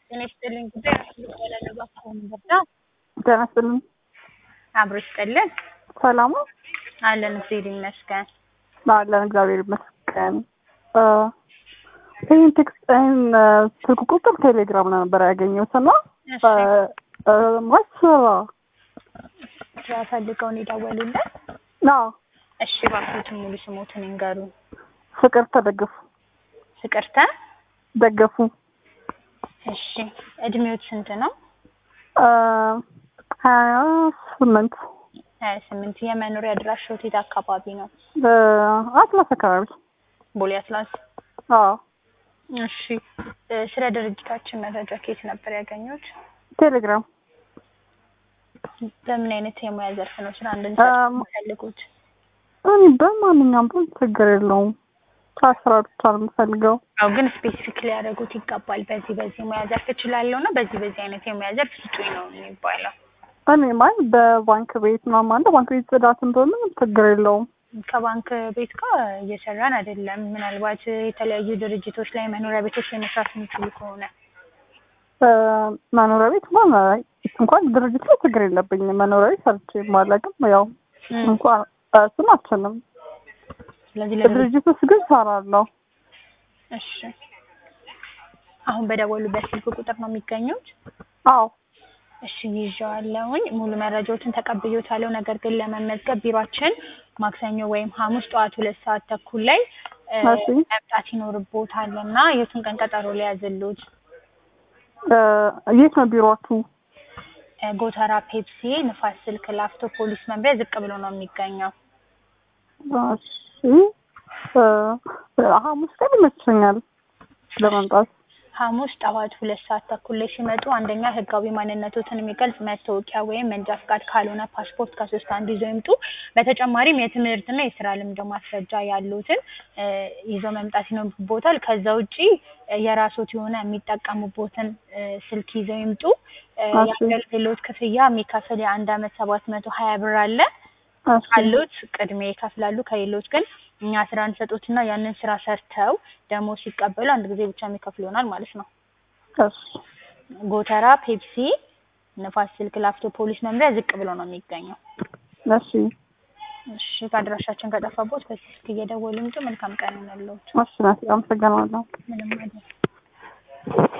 ጤና ይስጥልኝ ጉዳይ ያለባ ከሆኑ በዳ ጤና ይስጥልኝ። አብሮ ይስጥልን ሰላም ነው? አለን እግዚአብሔር ይመስገን። አለን እግዚአብሔር ይመስገን። ይህን ቴክስት ይህን ስልክ ቁጥር ቴሌግራም ላይ ነበር ያገኘሁት እና እሺ ማለት ስራ ስራ ፈልገውን የደወሉልን? አዎ እሺ እባክዎትን ሙሉ ስሞትን ይንገሩ። ፍቅር ተደገፉ ፍቅርተ ደገፉ እሺ እድሜዎት ስንት ነው? ሀያ ስምንት ሀያ ስምንት የመኖሪያ አድራሻዎት የት አካባቢ ነው? አትላስ አካባቢ ቦሌ አትላስ አዎ እሺ እ ስለ ድርጅታችን መረጃ ከየት ነበር ያገኙት? ቴሌግራም በምን አይነት የሙያ ዘርፍ ነው ስራ እንድንሰጥ እም፣ የሚፈልጉት? እኔ በማንኛውም ቢሆን ችግር የለውም ከስራ ብቻ ነው የምፈልገው አዎ ግን ስፔሲፊክ ሊያደርጉት ይገባል። በዚህ በዚህ ሙያ ዘርፍ እችላለሁ እና በዚህ በዚህ አይነት የሙያ ዘርፍ ስጡኝ ነው የሚባለው። እኔ ማለት በባንክ ቤት ምናምን አለ ባንክ ቤት ጽዳት እንደሆነ ችግር የለውም ከባንክ ቤት ጋር እየሰራን አይደለም። ምናልባት የተለያዩ ድርጅቶች ላይ መኖሪያ ቤቶች ላይ መስራት የሚችሉ ከሆነ እ፣ መኖሪያ ቤት እንኳን እንኳን ድርጅት ላይ ችግር የለብኝም መኖሪያ ቤት ሰርቼ ማለቅም ያው እም፣ እንኳን እሱን አልችልም ስለዚህ ለድርጅት ድርጅት ውስጥ ግን ሰራለሁ እሺ። አሁን በደወሉበት ስልክ ቁጥር ነው የሚገኙት? አዎ እሺ ይዤዋለሁኝ። ሙሉ መረጃዎችን ተቀብዬዎታለሁ። ነገር ግን ለመመዝገብ ቢሯችን ማክሰኞ ወይም ሐሙስ ጠዋት ሁለት ሰዓት ተኩል ላይ እ፣ እሺ መምጣት ይኖርቦታል እና የቱን ቀን ቀጠሮ ሊያዝሉት? እ፣ የት ነው ቢሮአችሁ እ፣ ጎተራ ፔፕሲ ንፋስ ስልክ ላፍቶ ፖሊስ መምሪያ ዝቅ ብሎ ነው የሚገኘው። እሺ እ፣ ሐሙስ ቀን ይመቸኛል ለመምጣት ሐሙስ ጠዋት ሁለት ሰዓት ተኩል ላይ ሲመጡ አንደኛ ህጋዊ ማንነቶትን የሚገልጽ መታወቂያ ወይም መንጃ ፍቃድ ካልሆነ ፓስፖርት ከሶስት አንዱ ይዘው ይምጡ። በተጨማሪም የትምህርትና የስራ ልምድ ማስረጃ ያሉትን እ፣ ይዘው መምጣት ይኖርቦታል። ከዛ ውጪ እ፣ የራስዎት የሆነ የሚጠቀሙበትን እ፣ ስልክ ይዘው ይምጡ። እ፣ እሺ። የአገልግሎት ክፍያ የሚከፍል የአንድ አመት ሰባት መቶ ሀያ ብር አለ። እሺ ካሉት ቅድሚያ ይከፍላሉ። ከሌሎች ግን እኛ ስራ እንሰጦትና ያንን ስራ ሰርተው ደግሞ ሲቀበሉ አንድ ጊዜ ብቻ የሚከፍሉ ይሆናል ማለት ነው። እሺ ጎተራ ፔፕሲ ንፋስ ስልክ ላፍቶ ፖሊስ መምሪያ ዝቅ ብሎ ነው የሚገኘው። እሺ እሺ ከአድራሻችን ከጠፋቦት በዚህ ስልክ እየደወሉ ይምጡ። መልካም ቀን ይሁንልዎት። እሺ ናት አመሰግናለሁ ምንም አይደል።